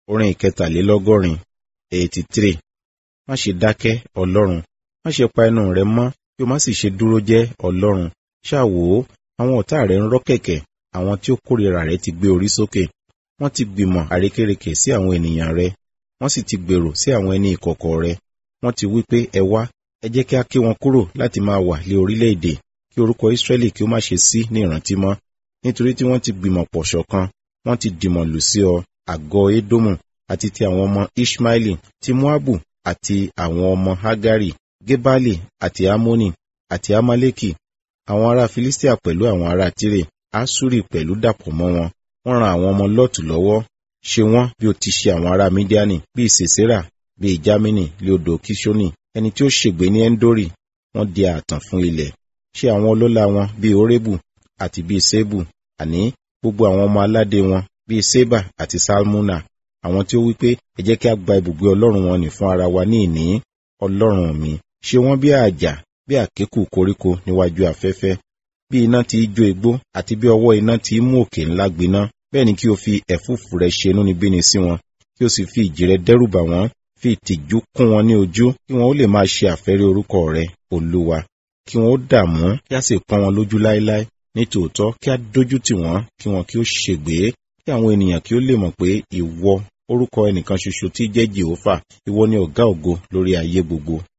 orin ìkẹtàlélọ́gọ́rin eighty three má ṣe dákẹ́ ọlọ́run má ṣe pa ẹnu rẹ mọ́ kí o má sì ṣe dúró jẹ́ ọlọ́run ṣáà wò ó àwọn ọ̀tá rẹ ń rọ́ kẹ̀kẹ́ àwọn tí ó kórìíra rẹ ti gbé orí sókè wọ́n ti gbìmọ̀ àrékérekè sí àwọn ènìyàn rẹ wọ́n sì ti gbèrò sí àwọn ẹni ìkọ̀kọ̀ rẹ wọ́n ti wí pé ẹ wá ẹ jẹ́ kí a ké wọn kúrò láti máa wà lé orílẹ̀-èdè kí orúkọ Ísírẹ́lì kí ó má ṣe sí ní ìrántí mọ́ nítorí tí wọ́n ti gbìmọ̀ pọ̀ ṣọ̀kan wọ́n ti dìmọ̀ lù sí ọ àgọ́ Édómù àti ti àwọn ọmọ Ishmaeli ti Moabu àti àwọn ọmọ Hagari Gebali àti Amoni àti Amaleki àwọn ará Filistia pẹ̀lú àwọn ará Tire Asuri pẹ̀lú dàpọ̀ mọ́ wọn wọ́n ran àwọn ọmọ Lọ́ọ̀tù lọ́wọ́ ṣe wọ́n bí ó ti ṣe àwọn ará Midiani bíi Sisera bíi Jamini lé odò Kishoni ẹni tí ó ṣègbè ní Endori wọ́n di ààtàn fún ilẹ̀ ṣe àwọn ọlọ́lá wọn bíi Orebu àti bíi Sebu àní gbogbo àwọn ọmọ aládé wọn bíi Seba àti Salmuna àwọn tí ó wí pé ẹ jẹ́ kí a gba ibùgbé ọlọ́run wọn nì fún ara wa ní ìní ọlọ́run mi ṣe wọ́n bí àjà bí àkékù koríko níwájú afẹ́fẹ́ bí iná ti í jó igbó àti bí ọwọ́ iná ti í mú òkè ńlá gbiná bẹ́ẹ̀ ni kí o fi ẹ̀fúùfù rẹ ṣe inúnibíni sí wọn kí o sì fi ìjì rẹ dẹ́rù bà wọ́n fi ìtìjú kún wọn ní ojú kí wọn ó lè máa ṣe àfẹ́rí orúkọ rẹ olúwa kí wọn ó dààmú kí a sì pọ́n wọn lójú láéláé ní tòótọ́ kí a dójú tì wọ́n kí wọn kí ó ṣègbé kí àwọn ènìyàn kí ó lè mọ̀ pé ìwọ orúkọ ẹnìkan ṣoṣo tí jẹ́ Jèhófà ìwọ ni ọ̀gá ògo lórí ayé gbogbo